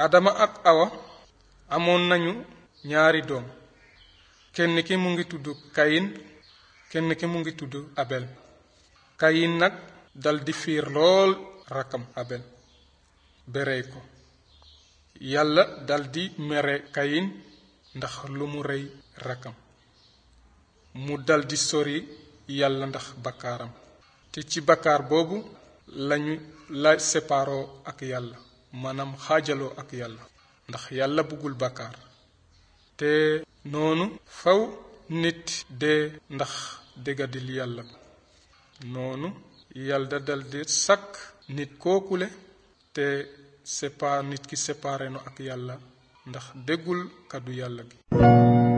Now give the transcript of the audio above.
adama ak awa amoon nañu ñaari doom kenn ki mu ngi tudd kayin kenn ki mu ngi tudd abel kayin nag daldi fiir lool rakkam abel berey ko yàlla daldi mere kayin ndax lu mu rey rakkam mu daldi sori yàlla ndax bakkaaram te ci bakkaar boobu lañu la séparoo ak yàlla maanaam xaajaloo ak yàlla ndax yàlla bëggul bakkaar te noonu faw nit dee ndax déggadil yàlla noonu yàlla daldi sàkk nit kookule te sépa nit ki séparé no ak yàlla ndax déggul kàddu yàlla gi